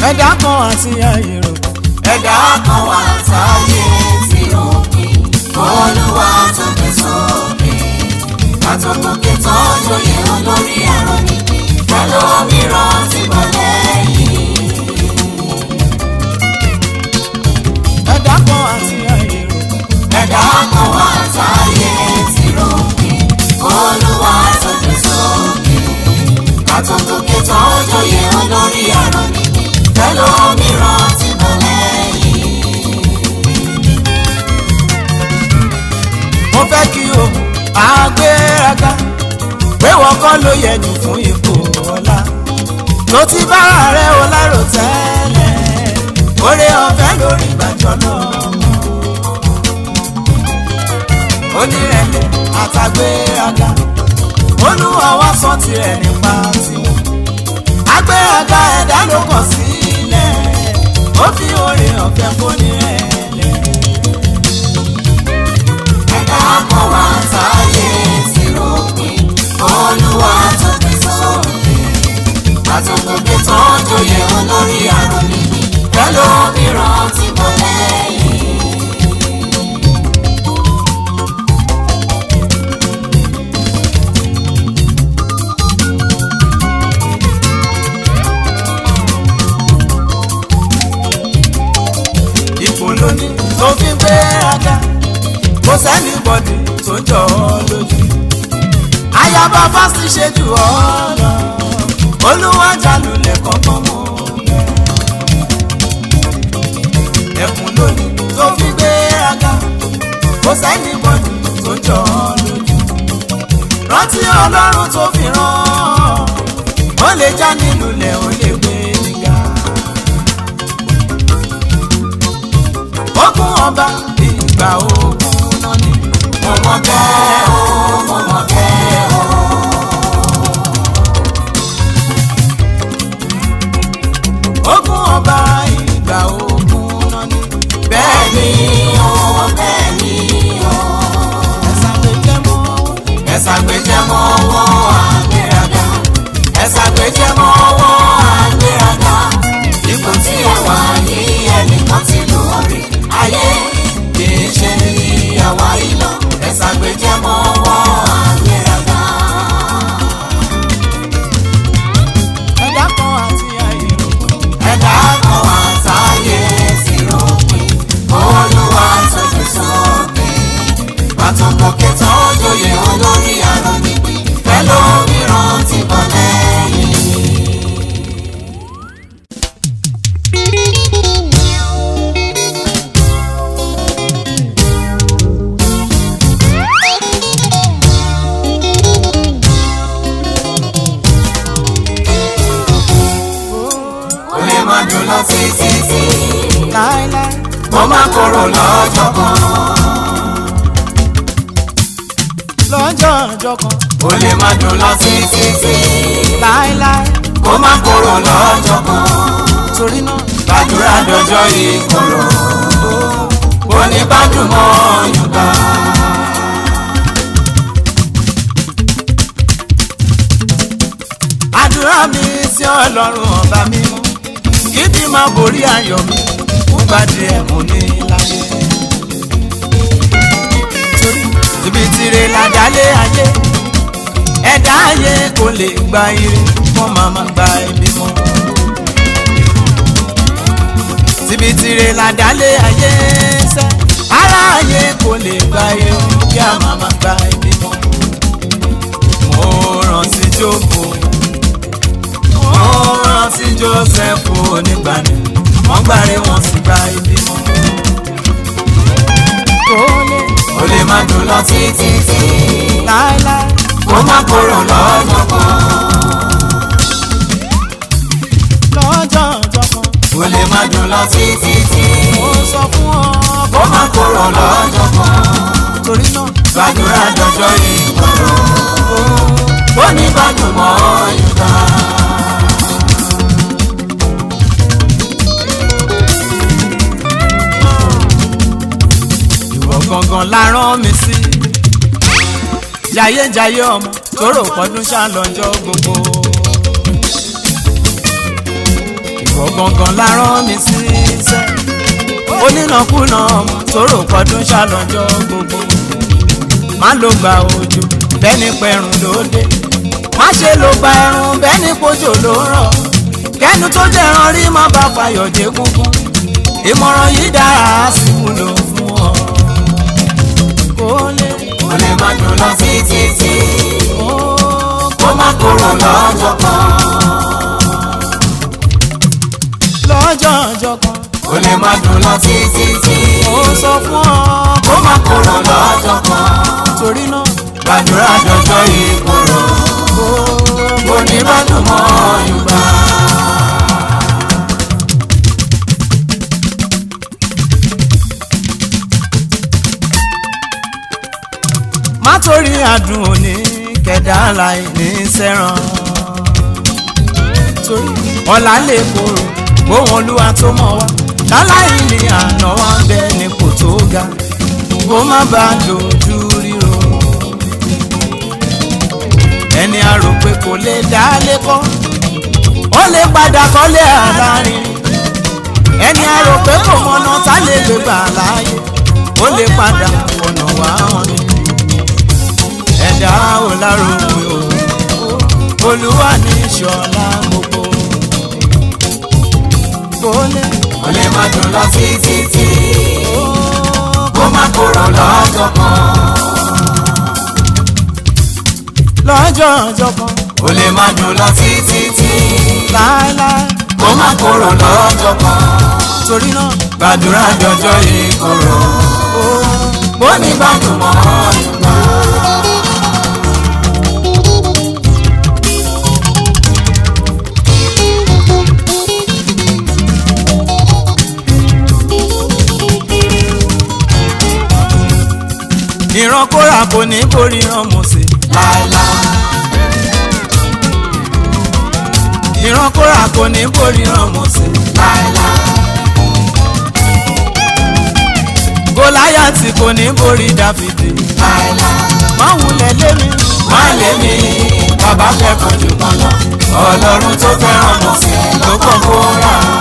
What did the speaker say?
ẹ̀dá kan àti ayèrò ẹ̀dá kan wà táyé tí ó pin olúwa tó gbé sókè àtọ̀gòkè tó joyè olórí ẹ̀rọ nípìn pẹ̀lú mìíràn tí mo lẹ́yìn. ẹ̀dá kan àti ayèrò ẹ̀dá kan wà táyé tí ó pin olúwa tó gbé sókè àtọ̀gòkè tó joyè olórí ẹ̀rọ nípìn pẹ̀lú mìíràn tí mo lẹ́yìn. mo fẹ́ kí o àgbéraga pé wọ́n kọ́ ló yẹ ní fún ipò ọlá tó ti bára rẹ̀ o lárò tẹ́lẹ̀ oore ọ̀fẹ́ lórí gbàjọ́ náà onírẹ̀lẹ̀ àtàgbéraga olúwa wá sọ tirẹ̀ nípa tiwọn agbéraga ẹ̀dá ló kọ̀ sílẹ̀ ó fi oore ọ̀fẹ́ fónírẹ̀lẹ̀. ẹ̀dá kan wà táyé tí ó pin olúwa tó gbé sókè àtòkòkè tó joyè olórí àrùn níbi pẹ̀lú mìíràn tí mo lẹ́yìn. ipò lóní tó fi ń gbé aga kò sẹ́ni bọ́dì tó jọ ọ́ lójú. ayaba fásitì ṣe jù ọ́ lọ olúwàjà lulẹ̀ kọ̀ọ̀kan mọ́ bẹ́ẹ̀. ẹkùn lóní tó fi ń gbé aga kò sẹ́ni bọ́dì tó jọ ọ́ lójú. rántí ọlọ́run tó fi rán ó lè já nílùlẹ̀ ó lè gbé nígà. ogun ọba ìgbà ogun náà ni. mo mọ̀ bẹ́ẹ̀ o mo mọ̀ bẹ́ẹ̀ o. ogun ọba ìgbà ogun náà ni. bẹ́ẹ̀ ni o bẹ́ẹ̀ ni o. ẹ̀sán lè jẹ́ mọ́. ẹ̀sà gbẹ̀jẹ̀ mọ́ ọwọ́ àgbéraga ẹ̀sà gbẹ̀jẹ̀ mọ́ ọwọ́ àgbéraga ipò tí ẹ wà ní ẹnìkan ti lù ọ́ rí ayé kì í ṣe ní àwa ìlọ ẹ̀sà gbẹ̀jẹ̀ mọ́ ọwọ́ àgbéraga. ẹ̀dá kan àti ayèrò. ẹ̀dá kan wà táyé sí òpin olúwa tó fi sókè pàtàkì tó joyè olórí àrùn nípìn pẹ̀lú mìíràn ti bọ̀ lẹ́yìn. ó lè má dùn lọ títí tí láéláé. mo má kúrò lọ́jọ́ kan. lọ́jọ́ ọjọ́ kan. ó lè má dùn lọ títí tí láéláé. mo má kúrò lọ́jọ́ kan. torí náà. gbàdúrà dọjọ́ ìkorò ó ní bádùn mọ́ ọ̀yùnbá. àdúrà mi sí ọlọ́run ọba mímọ́ kí bí máa borí ayọ̀ mi fún gbàdé ẹ̀mú ní láyé. ibi tire ládàlé ayé ẹ̀dá ayé kò lè gba ire wọ́n máa máa gba ibi mọ́. ibi tire ládàlé ayé sẹ́ ara ayé kò lè gba ire kí a máa máa gba ibi mọ́. mo rántí jókòó ó rántí joseph onígbàni wọ́n gbàre wọ́n sì gba ibi wọn. kò lè ó lè má dùn lọ títí tí láéláé mo má kúrò lọ́jọ́ kan. lọ́jọ́ ọjọ́ kan ó lè má dùn lọ títí tí mo sọ fún ọ mo má kúrò lọ́jọ́ kan. torí náà gbàdúrà dọjọ́ ìkorò ó ní bádùn mọ́ ọ̀yùnbá. ìwọ gangan la rán mi sí. jayéjayé ọmọ tóró pọdún ṣàlọ́jọ́ gbogbo. ìwọ gangan la rán mi sí iṣẹ́ onínàkúnà ọmọ tó rò pọdún ṣàlọ́jọ́ gbogbo má ló gba òjò bẹ́ni pẹ̀rùn lóde má ṣe ló gba ẹ̀rùn bẹ́ni pojò ló rọ̀ kẹ́nu tó jẹ̀ràn rí má bá fàyọ̀dé kúkú ìmọ̀ràn yìí dára á sì wúlò fún ọ. kó lè kò lè má dùn lọ títí tí kó kó má kúrò lọ́jọ́ kan lọ́jọ́ ọjọ́ kan kò lè má dùn lọ títí tí ó sọ fún ọ kó má kúrò lọ́jọ́ kan torí náà gbàdúrà dọjọ́ ìkorò kó kò ní má dùn mọ́ Yorùbá. má torí àdùn òní kẹ̀dá láì ní sẹ́ràn torí ọ̀la lè korò gbóhùn olúwa tó mọ̀ wá láláì ní àná wá ń bẹ nípò tó ga kó má bàa dojú ríro ẹni a rò pé kò lè dá lẹ́kọ́ ó lè padà kọ́lé àlárin ẹni a rò pé kò mọ̀nà tá lè gbé gbà láàyè ó lè padà ọ̀nà wá hàn ní ẹ̀dá ò lárògbé o olúwa ní ìṣọ̀lá gbogbo kò lè kò lè má dùn lọ títí tí kó má kúrò lọ́jọ́ kan lọ́jọ́ ọjọ́ kan kò lè má dùn lọ títí tí láéláé kó má kúrò lọ́jọ́ kan torí náà gbàdúrà dọjọ́ ìkorò ó bó ní bá dùn mọ́ Yorùbá. ìran kóra kò ní borí ìran mọ̀sẹ̀ láéláé ìran kóra kò ní borí ìran mọ̀sẹ̀ láéláé gòláyàtì kò ní borí dáfídì láéláé má wulẹ̀ lémi má lé mi bàbá fẹ́ kan jù kan lọ ọlọ́run tó fẹ́ràn mọ̀ sí ló kàn kó rà